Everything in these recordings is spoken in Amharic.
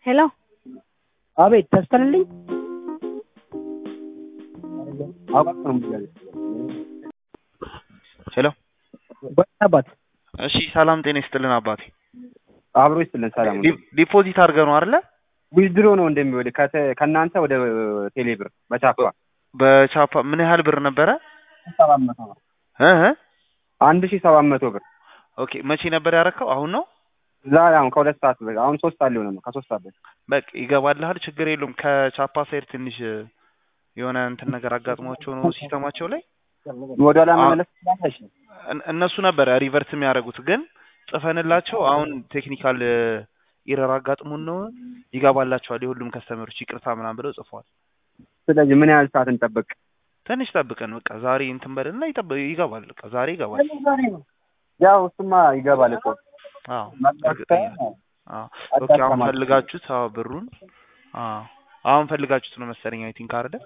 ሄሎ አቤት ተስፈልልኝ ሄሎ አባት እሺ፣ ሰላም ጤና ይስጥልን አባቴ። አብሮ ይስጥልን። ሰላም ዲ- ዲፖዚት አድርገህ ነው አይደለ? ዊዝድሮ ነው እንደሚወል ከእናንተ ወደ ቴሌብር በቻፓ በቻፓ ምን ያህል ብር ነበረ? ሰባት መቶ ብር እ እ አንድ ሺህ ሰባት መቶ ብር ኦኬ መቼ ነበር ያረከው? አሁን ነው? ዛሬ አሁን ከሁለት ሰዓት በ አሁን ሶስት ሰዓት ሊሆነ ነው ከሶስት ሰዓት በፊት በቃ ይገባልሃል፣ ችግር የለውም። ከቻፓ ሳይድ ትንሽ የሆነ እንትን ነገር አጋጥሟቸው ነው ሲስተማቸው ላይ ወደ ኋላ መመለስ ትችላለሽ። እን- እነሱ ነበረ ሪቨርት የሚያደርጉት ግን ጽፈንላቸው አሁን ቴክኒካል ኢረር አጋጥሞን ነው ይገባላቸዋል የሁሉም ከስተመሮች ይቅርታ ምናምን ብለው ጽፈዋል። ስለዚህ ምን ያህል ሰዓት እንጠብቅ? ትንሽ ጠብቀን በቃ ዛሬ እንትን በልና ይጠብ- ይገባል። በቃ ዛሬ ይገባል። ያው እሱማ ይገባል እኮ አዎ እርግጠኛ ነኝ። አዎ ኦኬ አሁን ፈልጋችሁት አዎ ብሩን አዎ አሁን ፈልጋችሁት ነው መሰለኝ አይ ቲንክ አይደል?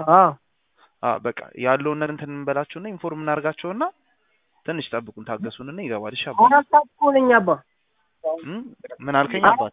አዎ በቃ ያለውን ነገር እንትን እንበላችሁና ኢንፎርም እናደርጋቸውና ትንሽ ጠብቁን ታገሱንና ይገባል። እሺ አባ አራት ሰዓት እኮ ነኝ አባ እም? ምን አልከኝ አባት?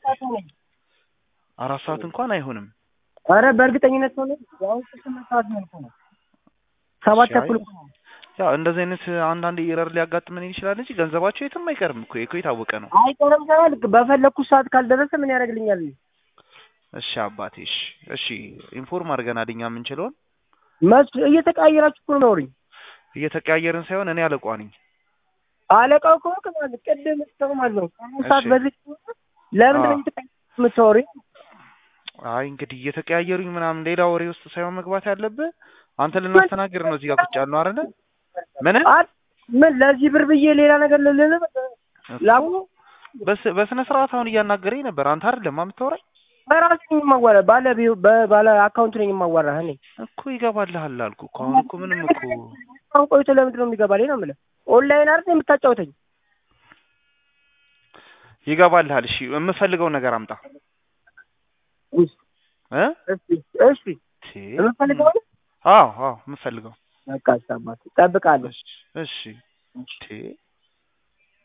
አራት ሰዓት እንኳን አይሆንም። ኧረ በእርግጠኝነት ሆነ ያው ስምንት ሰዓት ነው እኮ ነው ሰባት እሺ፣ አይ ተኩል እኮ ነው። ያው እንደዚህ አይነት አንዳንድ ኤረር ሊያጋጥመን ይችላል እንጂ ገንዘባቸው የትም አይቀርም እኮ ይሄ እኮ የታወቀ ነው። አይቀርም ሳይሆን በፈለግኩት ሰዓት ካልደረሰ ምን ያደርግልኛል? እሺ አባቴ እሺ እሺ ኢንፎርም አድርገናል እኛ የምንችለውን መስ እየተቀያየራችሁ እኮ ነው የምታወሩኝ። እየተቀያየርን ሳይሆን እኔ አለቋ ነኝ። አለቃው እኮ ማለት ቅድም ስተው ማለት ነው ከአምስት ሰዓት እሺ። በፊት ለምንድን ነው አዎ። እየተቀያየራችሁ የምታወሩኝ? አይ እንግዲህ እየተቀያየሩኝ ምናምን ሌላ ወሬ ውስጥ ሳይሆን መግባት ያለብህ አንተ ልናስተናግድ ነው እዚህ ጋር ቁጭ ያልነው አይደለ? ምን አት ምን ለዚህ ብር ብዬ ሌላ ነገር ልልል ላቡ በስ- በስነ ስርዓት አሁን እያናገረኝ ነበር። አንተ አይደለም የምታወራኝ በራሴ ነኝ የማዋራ ባለ ቢው- በባለ አካውንት ነኝ የማዋራ እኔ እኮ ይገባልሃል አልኩ እኮ አሁን እኮ ምንም እኮ አሁን ቆይቶ ለምንድን ነው የሚገባልኝ ነው የምልህ ኦንላይን አይደል የምታጫውተኝ ይገባልሃል። እሺ የምፈልገውን ነገር አምጣ እ እሺ እሺ ቴ የምፈልገው አዎ አዎ የምፈልገው በቃ አባት እጠብቃለሁ እሺ እሺ ቴ